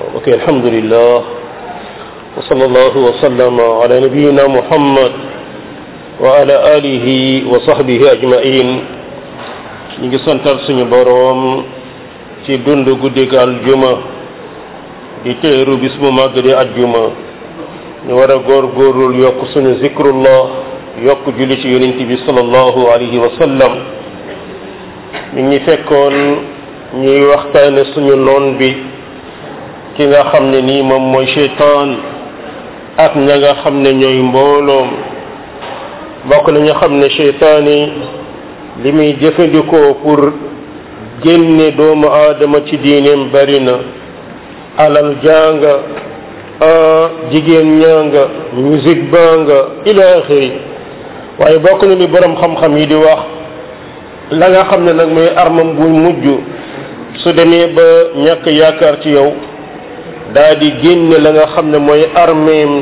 ok alhamdulillah wa sallallahu wa sallama ala nabiyina muhammad wa ala alihi wa sahbihi ajmain ñu ngi santal suñu boroom ci dund guddig aljuma di teeru bis bu màgg di aljuma ñu war a góor góorul yokk suñu zikrullah yokk julli ci yonent bi sallallahu alayhi wa sallam ñu ngi fekkoon ñuy waxtaane suñu noon bi ki nga xam ne nii moom mooy cheytaan ak ña nga xam ne ñooy mbooloom bokk na ñu xam ne cheytaan yi li muy jëfandikoo pour génne doomu aadama ci diineem bari na alal janga jigéen ñanga musique baa nga ila axiri waaye bokk na li borom xam-xam yi di wax la nga xam ne nag mooy armam bu mujj su demee ba ñàkk yaakaar ci yow daa di génne la nga xam ne mooy armeem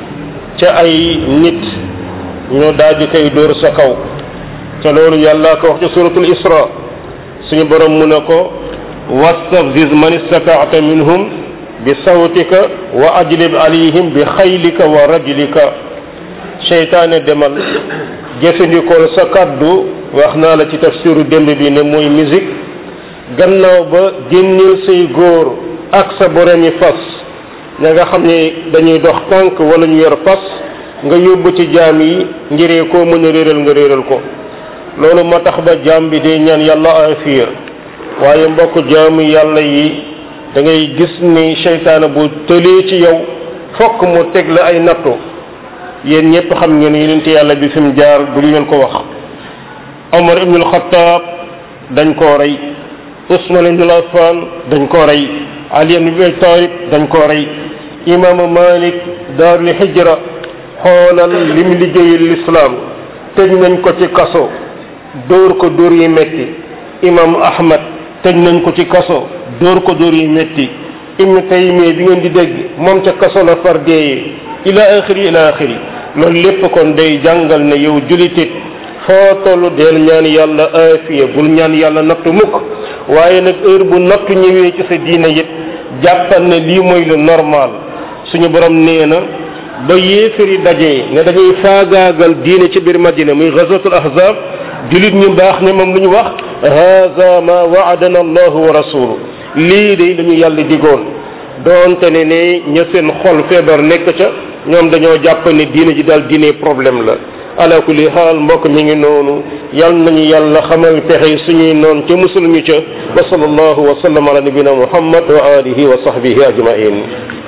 ca ay nit ñu daal di koy dóor sa kaw ca loolu yàlla ko wax ci suratul isra suñu borom mu ne ko wastafziz man istataata minhum bi sawtika wa ajlib alayhim bi xaylika wa rajlika seytaane demal jëfandikool sa kaddu wax naa la ci tafsiru démb bi ne mooy musique gannaaw ba génneel say góor ak sa boromi fas ña nga xam ne dañuy dox tànk wala ñu yor fas nga yóbbu ci jaam yi ngiree koo mën a réeral nga réeral ko loolu moo tax ba jaam bi day ñaan yàlla afiya waaye mbokk jaamu yàlla yi da ngay gis ni seytaane bu tëlee ci yow fokk mu teg la ay nattu yéen ñëpp xam ngeen yonent yàlla bi fi mu jaar du leen ko wax Omar ibn al-Khattab dañ koo rey Usman ibn Affan dañ koo rey Ali ibn Abi Talib dañ koo rey imaamu Malik daarul hijra xoolal lim liggéeyal lislaam tëj nañ ko ci kaso dóor ko dóor yi metti imaamu Ahmad tëj nañ ko ci kaso dóor ko dóor yi metti Ibn Taymiya bi ngeen di dégg moom ca kaso la far deeyee ila axiri ila axiri loolu lépp kon day jàngal ne yow julitit foo tollu deel ñaan yàlla aafiya bul ñaan yàlla nattu mukk waaye nag heure bu nattu ñëwee ci sa diine it jàppal ne lii mooy lu normal suñu borom nee na ba yéefari dajee ne dañuy faagaagal diine ci biir madina muy ghazwatul ahzab julit ñu baax ne moom lu ñu wax haza ma waadana allahu wa rasuluhu lii de lañu yàlla digoon doonte ne ne ña seen xol feebar nekk ca ñoom dañoo jàpp ne diine ji daal diine problème la ala kulli xaal mbokk mi ngi noonu yal nañu yàlla xamal pexe suñuy noon ca musul ñu ca wa sallallahu wa sallam ala nabina muhammad wa alihi wa sahbihi ajmain